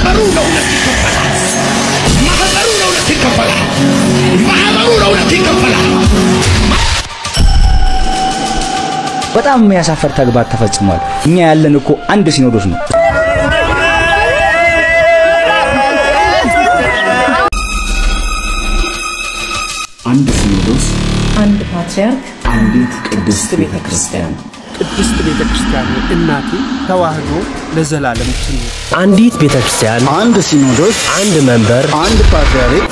ማህበሩ ለሁለት ይከፈላል። ማህበሩ ለሁለት ይከፈላል። ማህበሩ ለሁለት ይከፈላል። በጣም የሚያሳፈር ተግባር ተፈጽሟል። እኛ ያለን እኮ አንድ ሲኖዶስ ነው። አንድ ሲኖዶስ፣ አንድ ፓትርያርክ፣ አንዲት ቅድስት ቤተ ክርስቲያን። ቅድስት ቤተ ክርስቲያን እናቴ ተዋህዶ ለዘላለም ትኑር። አንዲት ቤተ ክርስቲያን፣ አንድ ሲኖዶስ፣ አንድ መንበር፣ አንድ ፓትርያርክ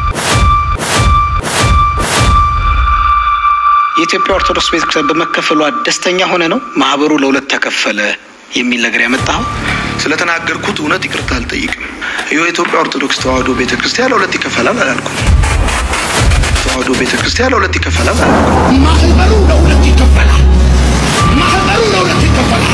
የኢትዮጵያ ኦርቶዶክስ ቤተክርስቲያን በመከፈሏ ደስተኛ ሆነ ነው ማህበሩ ለሁለት ተከፈለ የሚል ነገር ያመጣው። ስለተናገርኩት እውነት ይቅርታ አልጠይቅም። ይኸው የኢትዮጵያ ኦርቶዶክስ ተዋህዶ ቤተክርስቲያን ለሁለት ይከፈላል አላልኩም። ተዋህዶ ቤተክርስቲያን ለሁለት ይከፈላል አላልኩም። ማህበሩ ለሁለት ይከፈላል። ማህበሩ ለሁለት ይከፈላል።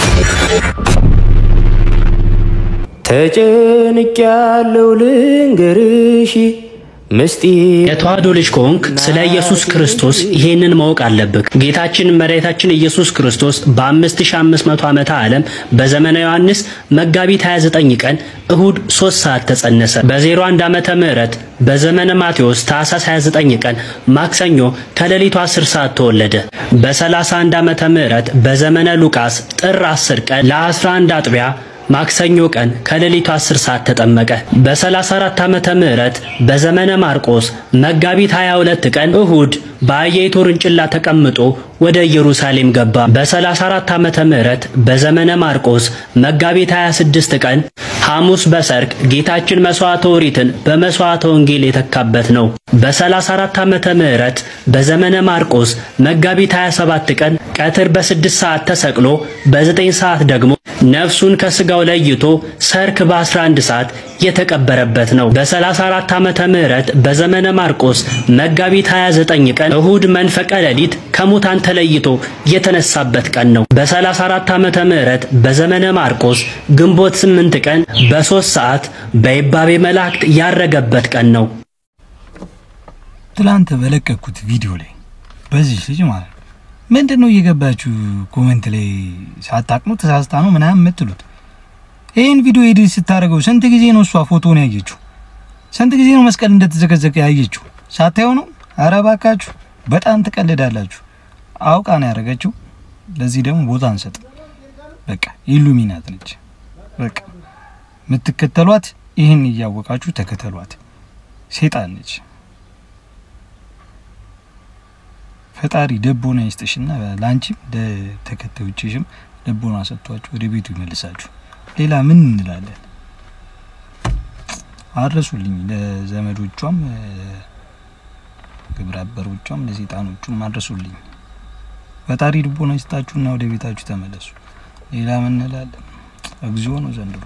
ተጨንቅ ያለው ልንገርሽ ምስጢር የተዋህዶ ልጅ ከሆንክ ስለ ኢየሱስ ክርስቶስ ይሄንን ማወቅ አለብህ። ጌታችን መድኃኒታችን ኢየሱስ ክርስቶስ በ5500 ዓመተ ዓለም በዘመነ ዮሐንስ መጋቢት 29 ቀን እሁድ 3 ሰዓት ተጸነሰ። በ01 ዓመተ ምህረት በዘመነ ማቴዎስ ታኅሳስ 29 ቀን ማክሰኞ ከሌሊቱ 10 ሰዓት ተወለደ። በ31 ዓመተ ምህረት በዘመነ ሉቃስ ጥር 10 ቀን ለ11 አጥቢያ ማክሰኞ ቀን ከሌሊቱ 10 ሰዓት ተጠመቀ። በ34 ዓመተ ምህረት በዘመነ ማርቆስ መጋቢት 22 ቀን እሁድ በአህያይቱ ውርንጭላ ተቀምጦ ወደ ኢየሩሳሌም ገባ። በ34 ዓመተ ምህረት በዘመነ ማርቆስ መጋቢት 26 ቀን ሐሙስ በሰርክ ጌታችን መስዋዕተ ኦሪትን በመስዋዕተ ወንጌል የተካበት ነው። በ34 ዓመተ ምህረት በዘመነ ማርቆስ መጋቢት 27 ቀን ቀትር በ6 ሰዓት ተሰቅሎ በ9 ሰዓት ደግሞ ነፍሱን ከስጋው ለይቶ ሰርክ በ11 ሰዓት የተቀበረበት ነው። በ34 ዓመተ ምህረት በዘመነ ማርቆስ መጋቢት 29 ቀን እሁድ መንፈቀ ሌሊት ከሙታን ተለይቶ የተነሳበት ቀን ነው። በ34 ዓመተ ምህረት በዘመነ ማርቆስ ግንቦት 8 ቀን በ3 ሰዓት በይባቤ መላእክት ያረገበት ቀን ነው። ትላንት በለቀኩት ቪዲዮ ላይ በዚህ ልጅ ማለት ነው ምንድን ነው እየገባችሁ ኮመንት ላይ ሳታቅኑ ተሳስታ ነው ምናምን የምትሉት? ይህን ቪዲዮ ኤዲት ስታደርገው ስንት ጊዜ ነው እሷ ፎቶን ያየችው? ስንት ጊዜ ነው መስቀል እንደተዘቀዘቀ ያየችው? ሳታየው ነው? ኧረ እባካችሁ በጣም ትቀልዳላችሁ። አውቃ ነው ያደረገችው። ለዚህ ደግሞ ቦታ አንሰጥም። በቃ ኢሉሚናት ነች። በቃ የምትከተሏት ይህን እያወቃችሁ ተከተሏት። ሴጣን ነች። ፈጣሪ ደቦና ይስጥሽና ለአንቺም ለተከታዮችሽም ደቦና ሰጥቷችሁ ወደ ቤቱ ይመልሳችሁ። ሌላ ምን እንላለን? አድረሱልኝ ለዘመዶቿም ግብረ አበሮቿም ለሴጣኖቹም አድረሱልኝ። ፈጣሪ ልቦና ይስጣችሁና ወደ ቤታችሁ ተመለሱ። ሌላ ምን እንላለን? እግዚኦ ነው ዘንድሮ።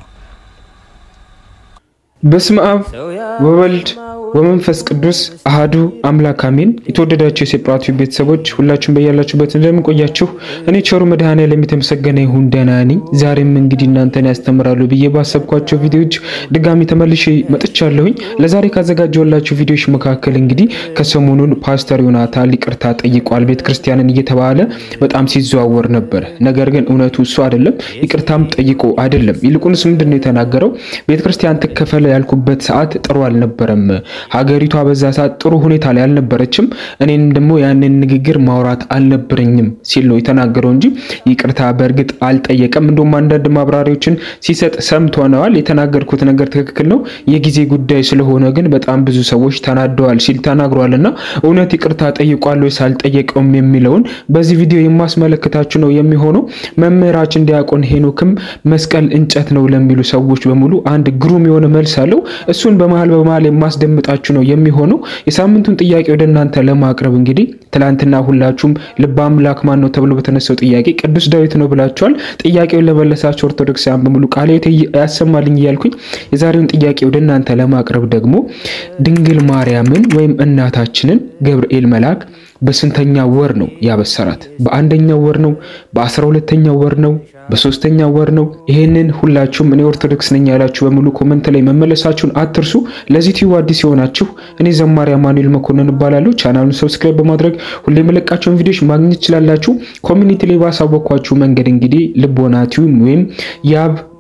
በስመ አብ ወወልድ ወመንፈስ ቅዱስ አሃዱ አምላክ አሜን። የተወደዳችሁ የሴጳቱ ቤተሰቦች ሁላችሁም በያላችሁበት እንደምን ቆያችሁ? እኔ ቸሩ መድኃኔዓለም የተመሰገነ ይሁን ደህና ነኝ። ዛሬም እንግዲህ እናንተን ያስተምራሉ ብዬ ባሰብኳቸው ቪዲዮዎች ድጋሚ ተመልሼ መጥቻለሁኝ። ለዛሬ ካዘጋጀሁላችሁ ቪዲዮዎች መካከል እንግዲህ ከሰሞኑን ፓስተር ዮናታን ይቅርታ ጠይቋል ቤተ ክርስቲያንን እየተባለ በጣም ሲዘዋወር ነበር። ነገር ግን እውነቱ እሱ አይደለም፣ ይቅርታም ጠይቆ አይደለም። ይልቁንስ ምንድን ነው የተናገረው? ቤተ ክርስቲያን ትከፈለ ያልኩበት ሰዓት ጥሩ አልነበረም። ሀገሪቷ በዛ ሰዓት ጥሩ ሁኔታ ላይ አልነበረችም። እኔም ደግሞ ያንን ንግግር ማውራት አልነበረኝም ሲል ነው የተናገረው እንጂ ይቅርታ በእርግጥ አልጠየቀም። እንደውም አንዳንድ ማብራሪያዎችን ሲሰጥ ሰምተነዋል። የተናገርኩት ነገር ትክክል ነው፣ የጊዜ ጉዳይ ስለሆነ ግን በጣም ብዙ ሰዎች ተናደዋል ሲል ተናግሯል። እና እውነት ይቅርታ ጠይቋል ወይስ አልጠየቀውም የሚለውን በዚህ ቪዲዮ የማስመለከታችሁ ነው የሚሆነው። መምህራችን ዲያቆን ሄኖክም መስቀል እንጨት ነው ለሚሉ ሰዎች በሙሉ አንድ ግሩም የሆነ መልስ አለው። እሱን በመሀል በመሀል የማስደምጣችሁ ነው የሚሆነው። የሳምንቱን ጥያቄ ወደ እናንተ ለማቅረብ እንግዲህ ትላንትና ሁላችሁም ልበ አምላክ ማን ነው ተብሎ በተነሳው ጥያቄ ቅዱስ ዳዊት ነው ብላችኋል። ጥያቄውን ለመለሳቸው ኦርቶዶክሳውያን በሙሉ ቃለ ሕይወት ያሰማልኝ እያልኩኝ የዛሬውን ጥያቄ ወደ እናንተ ለማቅረብ ደግሞ ድንግል ማርያምን ወይም እናታችንን ገብርኤል መልአክ በስንተኛ ወር ነው ያበሰራት? በአንደኛው ወር ነው? በአስራ ሁለተኛው ወር ነው? በሶስተኛው ወር ነው? ይሄንን ሁላችሁም እኔ ኦርቶዶክስ ነኝ ያላችሁ በሙሉ ኮመንት ላይ መመለሳችሁን አትርሱ። ለዚህ ቲዩብ አዲስ የሆናችሁ እኔ ዘማሪ አማኑኤል መኮንን እባላለሁ። ቻናሉን ሰብስክራይብ በማድረግ ሁሌ የመለቃቸውን ቪዲዮዎች ማግኘት ትችላላችሁ። ኮሚኒቲ ላይ ባሳወቅኳችሁ መንገድ እንግዲህ ልቦና ቲዩብ ወይም የአብ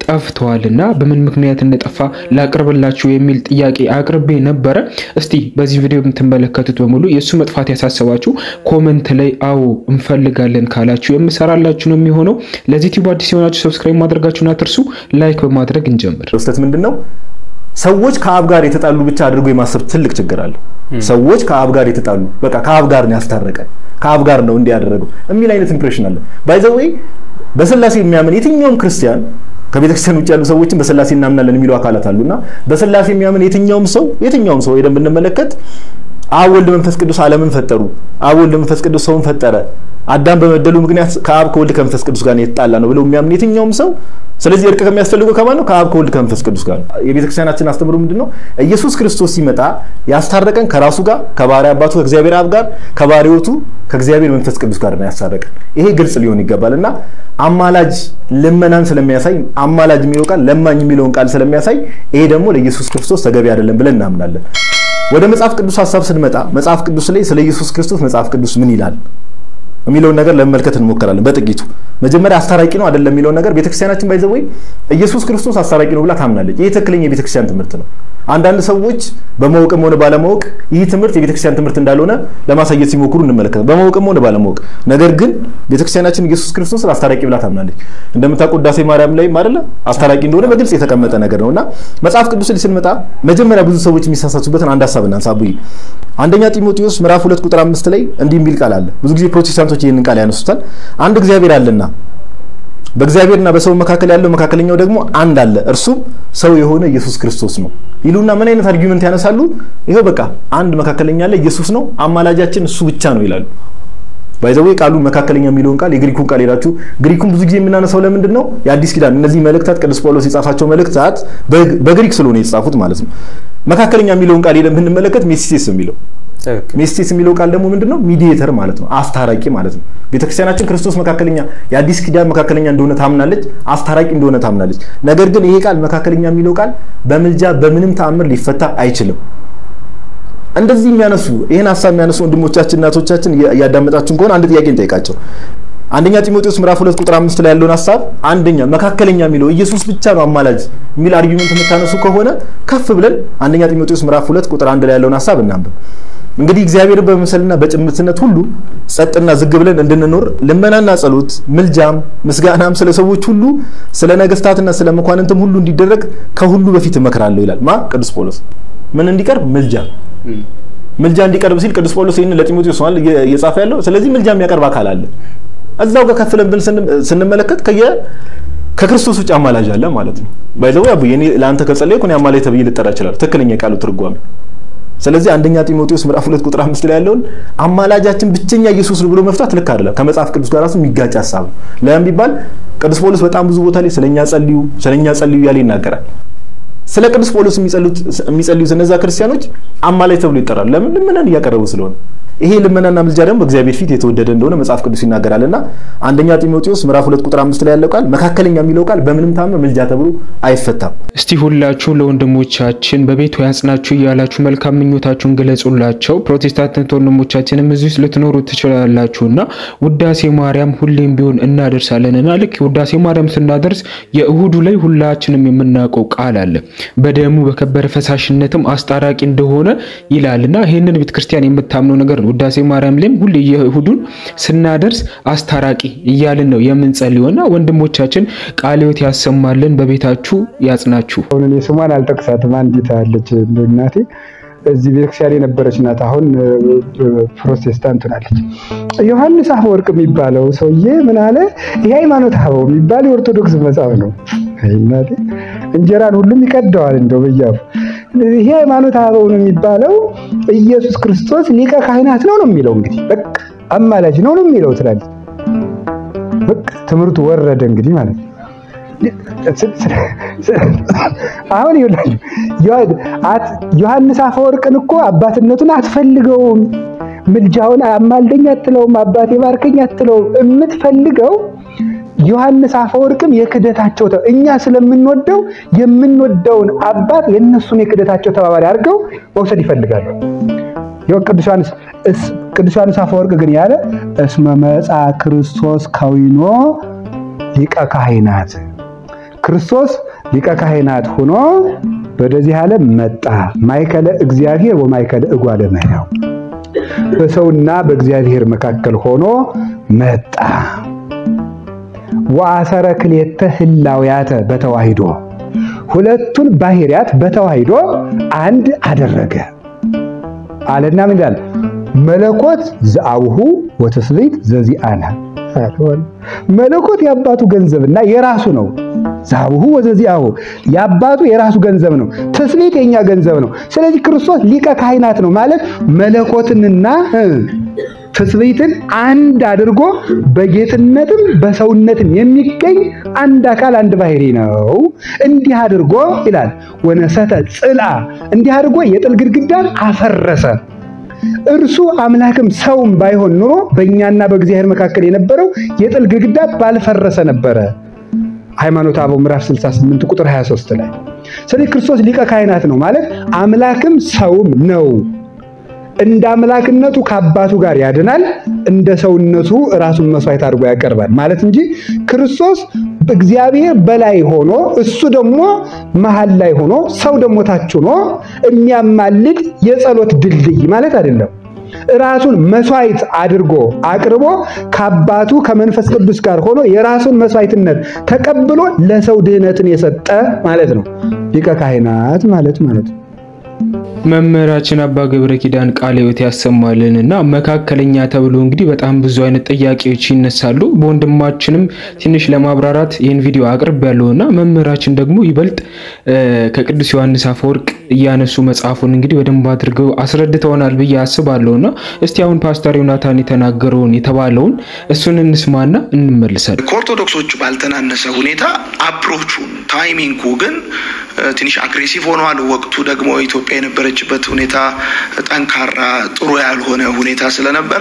ጠፍተዋልና በምን ምክንያት እንደጠፋ ላቅርብላችሁ የሚል ጥያቄ አቅርቤ ነበረ። እስቲ በዚህ ቪዲዮ የምትመለከቱት በሙሉ የእሱ መጥፋት ያሳሰባችሁ ኮመንት ላይ አዎ እንፈልጋለን ካላችሁ የምሰራላችሁ ነው የሚሆነው። ለዚህ ዩቲዩብ አዲስ የሆናችሁ ሰብስክራይብ ማድረጋችሁን አትርሱ። ላይክ በማድረግ እንጀምር። ስህተት ምንድን ነው? ሰዎች ከአብ ጋር የተጣሉ ብቻ አድርጎ የማሰብ ትልቅ ችግር አለ። ሰዎች ከአብ ጋር የተጣሉ በቃ ከአብ ጋር ነው ያስታረቀን ከአብ ጋር ነው እንዲህ ያደረገው የሚል አይነት ኢምፕሬሽን አለ። ባይ ዘ ዌይ በስላሴ የሚያምን የትኛውም ክርስቲያን ከቤተክርስቲያን ውጭ ያሉ ሰዎችን በስላሴ እናምናለን የሚሉ አካላት አሉና በስላሴ የሚያምን የትኛውም ሰው የትኛውም ሰው ሄደን ብንመለከት አብ ወልድ መንፈስ ቅዱስ ዓለምን ፈጠሩ። አብ ወልድ መንፈስ ቅዱስ ሰውን ፈጠረ። አዳም በመደሉ ምክንያት ከአብ ከወልድ ከመንፈስ ቅዱስ ጋር የተጣላ ነው ብለው የሚያምን የትኛውም ሰው ስለዚህ እርቅ ከሚያስፈልገው ከማን ነው? ከአብ ከወልድ ከመንፈስ ቅዱስ ጋር ነው። የቤተክርስቲያናችን አስተምሮ ምንድን ነው? ኢየሱስ ክርስቶስ ሲመጣ ያስታረቀን ከራሱ ጋር ከባህሪ አባቱ ከእግዚአብሔር አብ ጋር ከባህሪ ሕይወቱ ከእግዚአብሔር መንፈስ ቅዱስ ጋር ነው ያስታረቀን። ይሄ ግልጽ ሊሆን ይገባል እና አማላጅ ልመናን ስለሚያሳይ አማላጅ የሚለው ቃል ለማኝ የሚለውን ቃል ስለሚያሳይ ይሄ ደግሞ ለኢየሱስ ክርስቶስ ተገቢ አይደለም ብለን እናምናለን። ወደ መጽሐፍ ቅዱስ ሀሳብ ስንመጣ መጽሐፍ ቅዱስ ላይ ስለ ኢየሱስ ክርስቶስ መጽሐፍ ቅዱስ ምን ይላል የሚለውን ነገር ለመመልከት እንሞክራለን በጥቂቱ። መጀመሪያ አስታራቂ ነው አይደለም የሚለውን ነገር ቤተክርስቲያናችን ባይዘወይ ኢየሱስ ክርስቶስ አስታራቂ ነው ብላ ታምናለች። ይህ ትክክለኛ የቤተክርስቲያን ትምህርት ነው። አንዳንድ ሰዎች በማወቅም ሆነ ባለማወቅ ይህ ትምህርት የቤተክርስቲያን ትምህርት እንዳልሆነ ለማሳየት ሲሞክሩ እንመለከታለን። በማወቅም ሆነ ባለማወቅ። ነገር ግን ቤተክርስቲያናችን ኢየሱስ ክርስቶስን አስታራቂ ብላ ታምናለች። እንደምታውቁት ውዳሴ ማርያም ላይ አይደለ አስታራቂ እንደሆነ በግልጽ የተቀመጠ ነገር ነውና መጽሐፍ ቅዱስ ላይ ስንመጣ መጀመሪያ ብዙ ሰዎች የሚሳሳቱበትን አንድ ሀሳብ እናንሳ። አቡይ አንደኛ ጢሞቴዎስ ምዕራፍ ሁለት ቁጥር አምስት ላይ እንዲህ የሚል ቃል አለ። ብዙ ጊዜ ፕሮቴስታንቶች ይህንን ቃል ያነሱታል። አንድ እግዚአብሔር አለና በእግዚአብሔርና በሰው መካከል ያለው መካከለኛው ደግሞ አንድ አለ፣ እርሱም ሰው የሆነ ኢየሱስ ክርስቶስ ነው ይሉና ምን አይነት አርጊመንት ያነሳሉ? ይኸው በቃ አንድ መካከለኛ አለ፣ ኢየሱስ ነው፣ አማላጃችን እሱ ብቻ ነው ይላሉ። ባይዘዌ ቃሉ መካከለኛ የሚለውን ቃል የግሪኩን ቃል ሄዳችሁ ግሪኩን ብዙ ጊዜ የምናነሳው ለምንድን ነው? የአዲስ ኪዳን እነዚህ መልእክታት ቅዱስ ጳውሎስ የጻፋቸው መልእክታት በግሪክ ስለሆነ የተጻፉት ማለት ነው። መካከለኛ የሚለውን ቃል ሄደን ብንመለከት ሜሲቴስ የሚለው ሜስቴስ የሚለው ቃል ደግሞ ምንድነው? ሚዲዬተር ማለት ነው፣ አስታራቂ ማለት ነው። ቤተክርስቲያናችን ክርስቶስ መካከለኛ የአዲስ ኪዳን መካከለኛ እንደሆነ ታምናለች፣ አስታራቂ እንደሆነ ታምናለች። ነገር ግን ይሄ ቃል መካከለኛ የሚለው ቃል በምልጃ በምንም ተአምር ሊፈታ አይችልም። እንደዚህ የሚያነሱ ይህን ሀሳብ የሚያነሱ ወንድሞቻችን እናቶቻችን እያዳመጣችሁን ከሆነ አንድ ጥያቄ እንጠይቃቸው። አንደኛ ጢሞቴዎስ ምዕራፍ ሁለት ቁጥር አምስት ላይ ያለውን ሀሳብ አንደኛ መካከለኛ የሚለው ኢየሱስ ብቻ ነው አማላጅ የሚል አርጊመንት የምታነሱ ከሆነ ከፍ ብለን አንደኛ ጢሞቴዎስ ምዕራፍ ሁለት ቁጥር አንድ ላይ ያለውን ሀሳብ እናንብብ። እንግዲህ እግዚአብሔርን በመምሰልና በጭምትነት ሁሉ ጸጥና ዝግ ብለን እንድንኖር ልመናና ጸሎት፣ ምልጃም ምስጋናም ስለ ሰዎች ሁሉ ስለ ነገስታትና ስለ መኳንንትም ሁሉ እንዲደረግ ከሁሉ በፊት እመክራለሁ ይላል። ማ ቅዱስ ጳውሎስ ምን እንዲቀርብ ምልጃ ምልጃ እንዲቀርብ ሲል ቅዱስ ጳውሎስ ይህን ለጢሞቴዎስ ነው እየጻፈ ያለው። ስለዚህ ምልጃ የሚያቀርብ አካል አለ። እዛው ጋር ከፍ ብለን ስንመለከት ከየ ከክርስቶስ ውጭ አማላጅ አለ ማለት ነው። ባይዘው ያቡ የኔ ለአንተ ከጸለይኩ እኔ አማላጅ ተብዬ ልጠራ እችላለሁ። ትክክለኛ የቃሉ ትርጓሜ ስለዚህ አንደኛ ጢሞቴዎስ ምዕራፍ ሁለት ቁጥር አምስት ላይ ያለውን አማላጃችን ብቸኛ ኢየሱስ ነው ብሎ መፍታት ልክ አይደለም። ከመጽሐፍ ቅዱስ ጋር ራሱ የሚጋጭ ሀሳብ ነው። ለምን ቢባል ቅዱስ ጳውሎስ በጣም ብዙ ቦታ ላይ ስለኛ ጸልዩ ስለኛ ጸልዩ እያለ ይናገራል። ስለ ቅዱስ ጳውሎስ የሚጸልዩት እነዛ ክርስቲያኖች አማላጅ ተብሎ ይጠራሉ። ለምን? ልመናን እያቀረቡ ስለሆነ። ይሄ ልመናና ምልጃ ደግሞ በእግዚአብሔር ፊት የተወደደ እንደሆነ መጽሐፍ ቅዱስ ይናገራልና አንደኛ ጢሞቴዎስ ምዕራፍ ሁለት ቁጥር አምስት ላይ ያለው ቃል መካከለኛ የሚለው ቃል በምንም ታምር ምልጃ ተብሎ አይፈታም። እስቲ ሁላችሁ ለወንድሞቻችን በቤቱ ያጽናችሁ እያላችሁ መልካም ምኞታችሁን ገለጹላቸው። ፕሮቴስታንት ወንድሞቻችንም እዚህ ውስጥ ልትኖሩ ትችላላችሁና ውዳሴ ማርያም ሁሌም ቢሆን እናደርሳለንና ልክ ውዳሴ ማርያም ስናደርስ የእሁዱ ላይ ሁላችንም የምናውቀው ቃል አለ በደሙ በከበረ ፈሳሽነትም አስታራቂ እንደሆነ ይላልና ይህንን ቤተክርስቲያን የምታምነው ነገር ነው። ውዳሴ ማርያም ላይም ሁሌ የእሁዱን ስናደርስ አስታራቂ እያልን ነው የምንጸልየውና ወንድሞቻችን ቃለ ሕይወት ያሰማልን፣ በቤታችሁ ያጽናችሁ። አሁን እኔ ስሟን አልጠቅሳትም። አንዲት አለች እናቴ እዚህ ቤተክርስቲያን የነበረች ናት። አሁን ፕሮቴስታንት ናለች። ዮሐንስ አፈወርቅ የሚባለው ሰውዬ ምን አለ? ይህ ሃይማኖት አበው የሚባል የኦርቶዶክስ መጽሐፍ ነው። እናቴ እንጀራን ሁሉም ይቀደዋል እንደው በያፉ ይሄ ሃይማኖት አበው ነው የሚባለው ኢየሱስ ክርስቶስ ሊቀ ካህናት ነው ነው የሚለው እንግዲህ በቃ አማላጅ ነው ነው የሚለው ትላለች። በቃ ትምህርቱ ወረደ እንግዲህ ማለት ነው። አሁን ዮሐንስ አፈወርቅን እኮ አባትነቱን አትፈልገውም፣ ምልጃውን አማልደኝ አትለውም፣ አባቴ ባርከኝ አትለውም። የምትፈልገው ዮሐንስ አፈወርቅም የክደታቸው እኛ ስለምንወደው የምንወደውን አባት የእነሱን የክደታቸው ተባባሪ አድርገው መውሰድ ይፈልጋሉ። ቅዱስ ዮሐንስ ቅዱስ ዮሐንስ አፈወርቅ ግን ያለ እስመ መጻ ክርስቶስ ከዊኖ ሊቀ ካህናት ክርስቶስ ሊቀ ካህናት ሆኖ ወደዚህ ዓለም መጣ። ማይከለ እግዚአብሔር ወማይከለ እጓለ እመሕያው በሰውና በእግዚአብሔር መካከል ሆኖ መጣ። ወአሰረ ክልኤተ ህላውያተ በተዋሂዶ ሁለቱን ባህሪያት በተዋሂዶ አንድ አደረገ አለና ምን ይላል? መለኮት ዘአቡሁ ወትስብእት ዘዚአነ መለኮት የአባቱ ገንዘብና የራሱ ነው። ዛቡሁ ወዘዚአሁ የአባቱ የራሱ ገንዘብ ነው። ትስብእት የኛ ገንዘብ ነው። ስለዚህ ክርስቶስ ሊቀ ካህናት ነው ማለት መለኮትንና ትስብእትን አንድ አድርጎ በጌትነትም በሰውነትም የሚገኝ አንድ አካል አንድ ባህሪ ነው። እንዲህ አድርጎ ይላል ወነሰተ ጽልአ እንዲህ አድርጎ የጥል ግድግዳን አፈረሰ። እርሱ አምላክም ሰውም ባይሆን ኑሮ በእኛና በእግዚአብሔር መካከል የነበረው የጥል ግድግዳ ባልፈረሰ ነበረ። ሃይማኖተ አበው ምዕራፍ 68 ቁጥር 23 ላይ። ስለዚህ ክርስቶስ ሊቀ ካህናት ነው ማለት አምላክም ሰውም ነው። እንደ አምላክነቱ ከአባቱ ጋር ያድናል፣ እንደ ሰውነቱ ራሱን መስዋዕት አድርጎ ያቀርባል ማለት እንጂ ክርስቶስ እግዚአብሔር በላይ ሆኖ እሱ ደግሞ መሀል ላይ ሆኖ ሰው ደግሞ ታች ሆኖ የሚያማልድ የጸሎት ድልድይ ማለት አይደለም። ራሱን መስዋዕት አድርጎ አቅርቦ ከአባቱ ከመንፈስ ቅዱስ ጋር ሆኖ የራሱን መስዋዕትነት ተቀብሎ ለሰው ድህነትን የሰጠ ማለት ነው። ሊቀ ካህናት ማለት ማለት ነው። መምህራችን አባ ገብረ ኪዳን ቃለ ሕይወት ያሰማልን እና መካከለኛ ተብሎ እንግዲህ በጣም ብዙ አይነት ጥያቄዎች ይነሳሉ። በወንድማችንም ትንሽ ለማብራራት ይህን ቪዲዮ አቅርብ ያለው እና መምህራችን ደግሞ ይበልጥ ከቅዱስ ዮሐንስ አፈወርቅ እያነሱ መጽሐፉን እንግዲህ በደንብ አድርገው አስረድተውናል ብዬ አስባለሁ እና እስቲ አሁን ፓስተር ዮናታን የተናገረውን የተባለውን እሱን እንስማና እንመልሳለን። ከኦርቶዶክሶቹ ባልተናነሰ ሁኔታ አፕሮቹን ታይሚንጉ ግን ትንሽ አግሬሲቭ ሆነዋል። ወቅቱ ደግሞ ኢትዮጵያ የነበረችበት ሁኔታ ጠንካራ ጥሩ ያልሆነ ሁኔታ ስለነበረ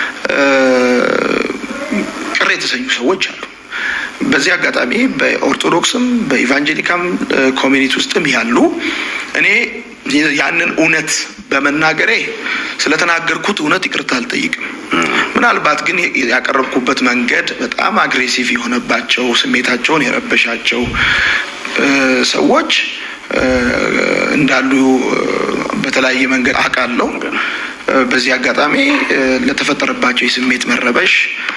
ቅር የተሰኙ ሰዎች አሉ። በዚህ አጋጣሚ በኦርቶዶክስም በኢቫንጀሊካም ኮሚኒቲ ውስጥም ያሉ እኔ ያንን እውነት በመናገሬ ስለተናገርኩት እውነት ይቅርታ አልጠይቅም። ምናልባት ግን ያቀረብኩበት መንገድ በጣም አግሬሲቭ የሆነባቸው ስሜታቸውን የረበሻቸው ሰዎች እንዳሉ በተለያየ መንገድ አውቃለሁ። በዚህ አጋጣሚ ለተፈጠረባቸው የስሜት መረበሽ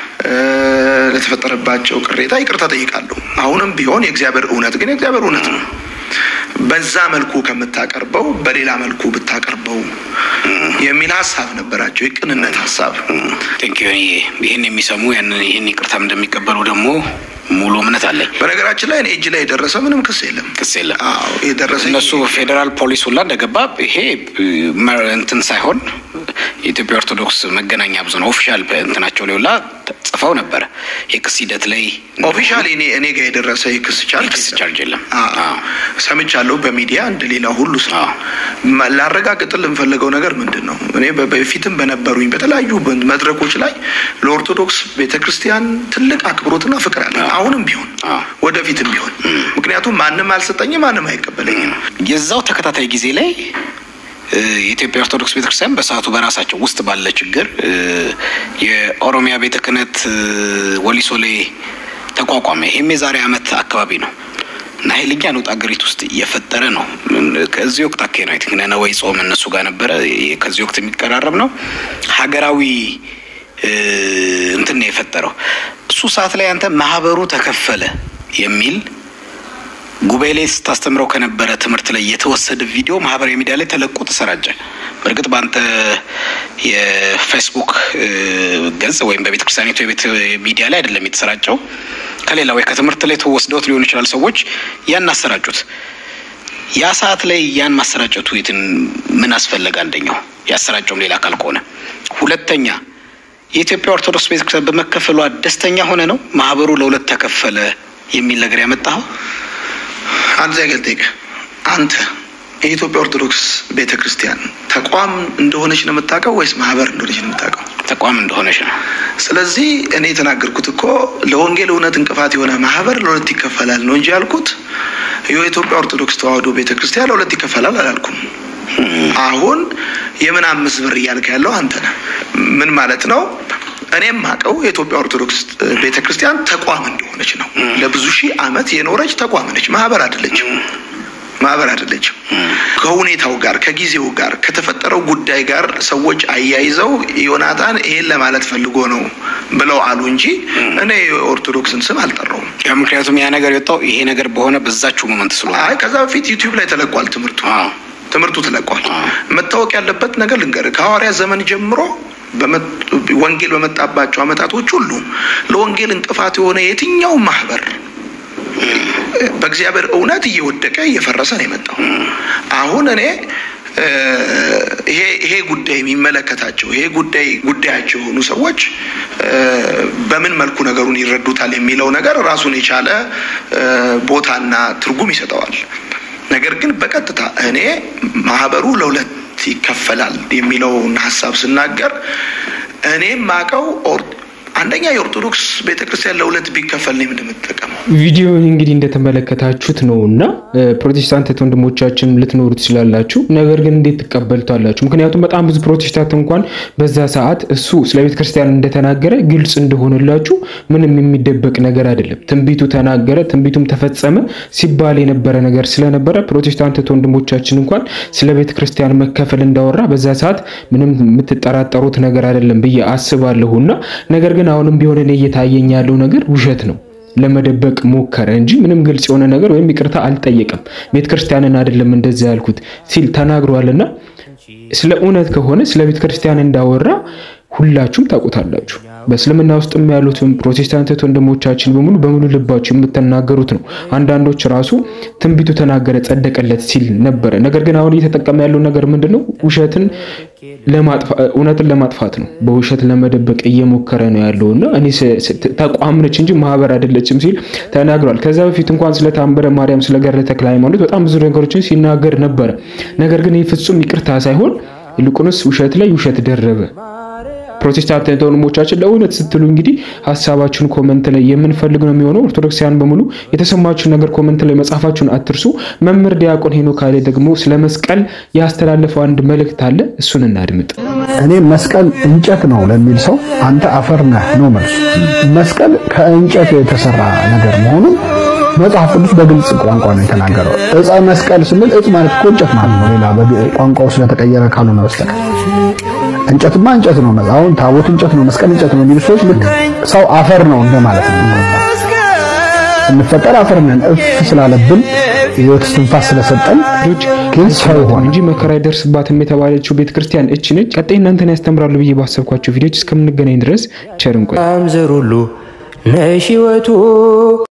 ለተፈጠረባቸው ቅሬታ ይቅርታ ጠይቃለሁ። አሁንም ቢሆን የእግዚአብሔር እውነት ግን የእግዚአብሔር እውነት ነው። በዛ መልኩ ከምታቀርበው በሌላ መልኩ ብታቀርበው የሚል ሀሳብ ነበራቸው። የቅንነት ሀሳብ ቴንክ ይህን የሚሰሙ ያንን ይህን ይቅርታም እንደሚቀበሉ ደግሞ ሙሉ እምነት አለኝ። በነገራችን ላይ እኔ እጅ ላይ የደረሰ ምንም ክስ የለም። ክስ የለም። የደረሰ እነሱ ፌዴራል ፖሊስ ሁላ እንደገባ ይሄ እንትን ሳይሆን የኢትዮጵያ ኦርቶዶክስ መገናኛ ብዙኃን ኦፊሻል እንትናቸው ላይ ሁላ ጽፈው ነበረ። የክስ ሂደት ላይ ኦፊሻሊ እኔ እኔ ጋር የደረሰ የክስ ቻርጅ ክስ ቻርጅ የለም። ሰምቻለሁ በሚዲያ እንደ ሌላ ሁሉ ሰው። ላረጋግጥል የምፈልገው ነገር ምንድን ነው? እኔ በፊትም በነበሩኝ በተለያዩ መድረኮች ላይ ለኦርቶዶክስ ቤተክርስቲያን ትልቅ አክብሮትና ፍቅር አለ። አሁንም ቢሆን ወደፊትም ቢሆን ምክንያቱም ማንም አልሰጠኝም፣ ማንም አይቀበለኝም። የዛው ተከታታይ ጊዜ ላይ የኢትዮጵያ ኦርቶዶክስ ቤተክርስቲያን በሰዓቱ በራሳቸው ውስጥ ባለ ችግር የኦሮሚያ ቤተ ክህነት ወሊሶ ላይ ተቋቋመ። ይህም የዛሬ ዓመት አካባቢ ነው እና ኃይለኛ ለውጥ አገሪቱ ውስጥ እየፈጠረ ነው። ከዚህ ወቅት አካባቢ ነው ቲንክ ነነዌ ጾም እነሱ ጋር ነበረ። ከዚህ ወቅት የሚቀራረብ ነው። ሀገራዊ እንትን ነው የፈጠረው። እሱ ሰዓት ላይ አንተ ማህበሩ ተከፈለ የሚል ጉባኤ ላይ ስታስተምረው ከነበረ ትምህርት ላይ የተወሰደ ቪዲዮ ማህበራዊ ሚዲያ ላይ ተለቆ ተሰራጨ። በእርግጥ በአንተ የፌስቡክ ገጽ ወይም በቤተ ክርስቲያኒቱ የቤት ሚዲያ ላይ አይደለም የተሰራጨው፣ ከሌላ ወይ ከትምህርት ላይ ተወስደውት ሊሆን ይችላል። ሰዎች ያን አሰራጩት። ያ ሰዓት ላይ ያን ማሰራጨቱ የትን ምን አስፈለገ? አንደኛው ያሰራጨውም ሌላ አካል ከሆነ፣ ሁለተኛ የኢትዮጵያ ኦርቶዶክስ ቤተክርስቲያን በመከፈሏ ደስተኛ ሆነ ነው ማህበሩ ለሁለት ተከፈለ የሚል ነገር ያመጣኸው? አንድ ዛ ገልጠይቅ አንተ የኢትዮጵያ ኦርቶዶክስ ቤተ ክርስቲያን ተቋም እንደሆነች ነው የምታውቀው ወይስ ማህበር እንደሆነች ነው የምታውቀው? ተቋም እንደሆነች ነው። ስለዚህ እኔ የተናገርኩት እኮ ለወንጌል እውነት እንቅፋት የሆነ ማህበር ለሁለት ይከፈላል ነው እንጂ ያልኩት የኢትዮጵያ ኦርቶዶክስ ተዋሕዶ ቤተ ክርስቲያን ለሁለት ይከፈላል አላልኩም። አሁን የምን አምስት ብር እያልክ ያለው አንተ ነህ። ምን ማለት ነው? እኔም አውቀው የኢትዮጵያ ኦርቶዶክስ ቤተክርስቲያን ተቋም እንደሆነች ነው። ለብዙ ሺህ ዓመት የኖረች ተቋም ነች። ማህበር አይደለችም። ማህበር አይደለችም። ከሁኔታው ጋር ከጊዜው ጋር ከተፈጠረው ጉዳይ ጋር ሰዎች አያይዘው ዮናታን ይሄን ለማለት ፈልጎ ነው ብለው አሉ እንጂ እኔ የኦርቶዶክስን ስም አልጠራውም። ያ ምክንያቱም ያ ነገር የወጣው ይሄ ነገር በሆነ በዛችው ሞመንት ስለሆነ አይ ከዛ በፊት ዩቲዩብ ላይ ተለቋል ትምህርቱ ትምህርቱ ተለቋል። መታወቅ ያለበት ነገር ልንገርህ፣ ከሐዋርያ ዘመን ጀምሮ ወንጌል በመጣባቸው አመታቶች ሁሉ ለወንጌል እንቅፋት የሆነ የትኛው ማህበር በእግዚአብሔር እውነት እየወደቀ እየፈረሰ ነው የመጣው። አሁን እኔ ይሄ ይሄ ጉዳይ የሚመለከታቸው ይሄ ጉዳይ ጉዳያቸው የሆኑ ሰዎች በምን መልኩ ነገሩን ይረዱታል የሚለው ነገር ራሱን የቻለ ቦታና ትርጉም ይሰጠዋል። ነገር ግን በቀጥታ እኔ ማህበሩ ለሁለት ይከፈላል የሚለውን ሀሳብ ስናገር እኔ ማቀው አንደኛ የኦርቶዶክስ ቤተክርስቲያን ለሁለት ቢከፈል ነው የምንጠቀመው። ቪዲዮን እንግዲህ እንደተመለከታችሁት ነው እና ፕሮቴስታንት ወንድሞቻችን ልትኖሩ ትችላላችሁ። ነገር ግን እንዴት ትቀበሉታላችሁ? ምክንያቱም በጣም ብዙ ፕሮቴስታንት እንኳን በዛ ሰዓት እሱ ስለ ቤተ ክርስቲያን እንደተናገረ ግልጽ እንደሆነላችሁ ምንም የሚደበቅ ነገር አይደለም። ትንቢቱ ተናገረ፣ ትንቢቱም ተፈጸመ ሲባል የነበረ ነገር ስለነበረ ፕሮቴስታንት ወንድሞቻችን እንኳን ስለ ቤተ ክርስቲያን መከፈል እንዳወራ በዛ ሰዓት ምንም የምትጠራጠሩት ነገር አይደለም ብዬ አስባለሁና ነገር ግን አሁንም ቢሆን እኔ እየታየኝ ያለው ነገር ውሸት ነው። ለመደበቅ ሞከረ እንጂ ምንም ግልጽ የሆነ ነገር ወይም ይቅርታ አልጠየቀም። ቤተክርስቲያንን አይደለም እንደዛ ያልኩት ሲል ተናግሯልና ስለ እውነት ከሆነ ስለ ቤተክርስቲያን እንዳወራ ሁላችሁም ታውቁታላችሁ። በእስልምና ውስጥም ያሉትም ፕሮቴስታንት ወንድሞቻችን በሙሉ በሙሉ ልባችሁ የምትናገሩት ነው። አንዳንዶች ራሱ ትንቢቱ ተናገረ ጸደቀለት ሲል ነበረ። ነገር ግን አሁን እየተጠቀመ ያለው ነገር ምንድን ነው? ውሸትን እውነትን ለማጥፋት ነው። በውሸት ለመደበቅ እየሞከረ ነው ያለው እና እኔ ተቋም ነች እንጂ ማህበር አይደለችም ሲል ተናግሯል። ከዛ በፊት እንኳን ስለ ታምረ ማርያም፣ ስለ ገድለ ተክለ ሃይማኖት በጣም ብዙ ነገሮችን ሲናገር ነበረ። ነገር ግን ይህ ፍጹም ይቅርታ ሳይሆን ይልቁንስ ውሸት ላይ ውሸት ደረበ። ፕሮቴስታንት ወንድሞቻችን ለእውነት ስትሉ እንግዲህ ሀሳባችሁን ኮመንት ላይ የምንፈልግ ነው የሚሆነው። ኦርቶዶክሳውያን በሙሉ የተሰማችሁን ነገር ኮመንት ላይ መጻፋችሁን አትርሱ። መምህር ዲያቆን ሄኖክ ኃይሌ ደግሞ ስለ መስቀል ያስተላለፈው አንድ መልእክት አለ፣ እሱን እናድምጥ። እኔ መስቀል እንጨት ነው ለሚል ሰው አንተ አፈር ነህ ነው መልሱ። መስቀል ከእንጨት የተሰራ ነገር መሆኑን መጽሐፍ ቅዱስ በግልጽ ቋንቋ ነው የተናገረው። ዕፀ መስቀል ስንል ዕፅ ማለት እኮ እንጨት ማለት ነው። ሌላ ቋንቋው ስለተቀየረ ካልሆነ በስተቀር እንጨትማ እንጨት ነው። አሁን ታቦት እንጨት ነው፣ መስቀል እንጨት ነው የሚሉ ሰዎች ልክ ሰው አፈር ነው እንደማለት ነው። እንፈጠር አፈር ነን እፍ ስላለብን ህይወት እስትንፋስ ስለሰጠን ግን ሰው ሆነ እንጂ መከራ አይደርስባትም የተባለችው ቤተክርስቲያን እች ነች። ቀጣይ እናንተን ያስተምራሉ ብዬ ባሰብኳቸው ቪዲዮዎች እስከምንገናኝ ድረስ ቸር እንቆይ። ዘር ሁሉ ነሽ ሕይወቱ